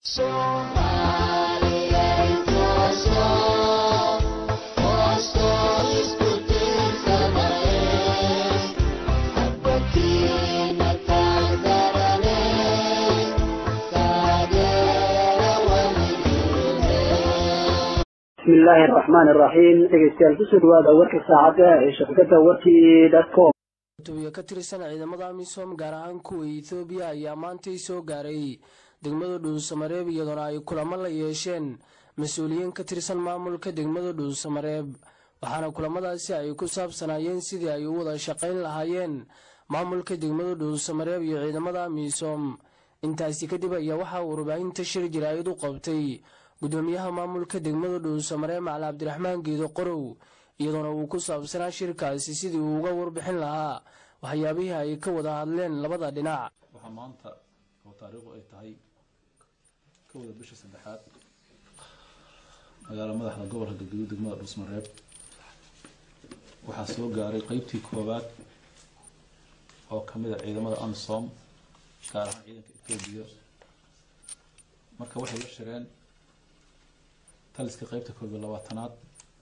bismi illaahi araxmaan iraxiim dhegeystayaal kusoo dhawaada warka saacadda ee shabakada warkii dotcom tubiyo ka tirsan ciidamada amisom gaar ahaan kuwa ethoobiya ayaa maantay soo gaaray degmada dhuusamareeb iyadoona ay kulamo la yeesheen mas-uuliyiin ka tirsan maamulka degmada dhuusamareeb waxaana kulamadaasi ay ku saabsanaayeen sidii ay u wada shaqayn lahaayeen maamulka degmada dhuusamareeb iyo ciidamada amisom intaasi kadib ayaa waxaa warbaahinta shir jaraa'id u qabtay gudoomiyaha maamulka degmada dhuusamareeb macali cabdiraxmaan geedo qorow iyadoona uu ku saabsanaa shirkaasi sidii uu uga warbixin lahaa waxyaabihii ay ka wada hadleen labada dhinac waxaa maanta oo taariikhdu ay tahay kowda bisha saddexaad magaala madaxda gobolka galgaduud degmada dhuusmareeb waxaa soo gaaray qeybtii koowaad oo kamid a ciidamada amisom gaar ahaan ciidanka etoobiya marka waxay la shireen taliska qeybta koob iyo labaatanaad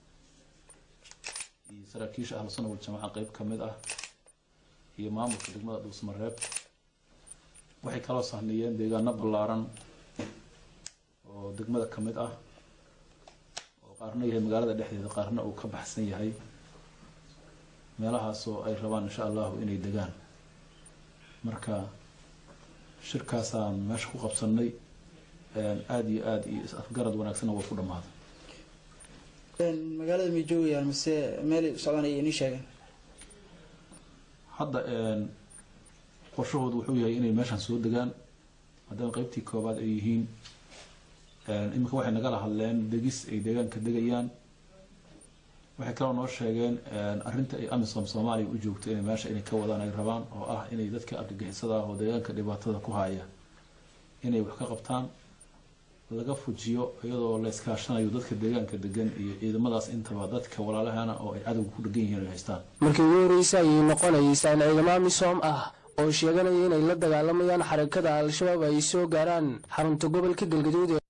iyo saraakiisha ahlu sunna waljamaaca qeyb ka mid ah iyo maamulka degmada dhuusmareeb waxay kaloo sahniyeen deegaano ballaaran oo degmada ka mid ah oo qaarna yahay magaalada dhexdeeda qaarna uu ka baxsan yahay meelahaasoo ay rabaan insha allahu inay degaan marka shirkaasaan meesha ku qabsanay aada iyo aada iyo is-afgarad wanaagsanna waa ku dhammaaday magaalada may joogayaan mise meel socdaan ay inii sheegeen hadda qorshahoodu wuxuu yahay inay meeshaan soo degaan haddana qeybtii koobaad ay yihiin iminka waxay nagala hadleen degis ay deegaanka degayaan waxay kaloo noo sheegeen arrinta ay amisom soomaaliya u joogto inay meesha inay ka wadaan ay rabaan oo ah inay dadka argagixisada ah oo deegaanka dhibaatada ku haya inay wax ka qabtaan laga fujiyo iyadoo la iskaashanayo dadka deegaanka degan iyo ciidamadaas intaba dadka walaalahana oo ay cadowga ku dhegan yihiin ay haystaan markii ugu horreysa ayay noqonaysaa in ciidamo amisom ah oo sheeganaya inay la dagaalamayaan xarakada al-shabaab ay soo gaaraan xarunta gobolka galgaduud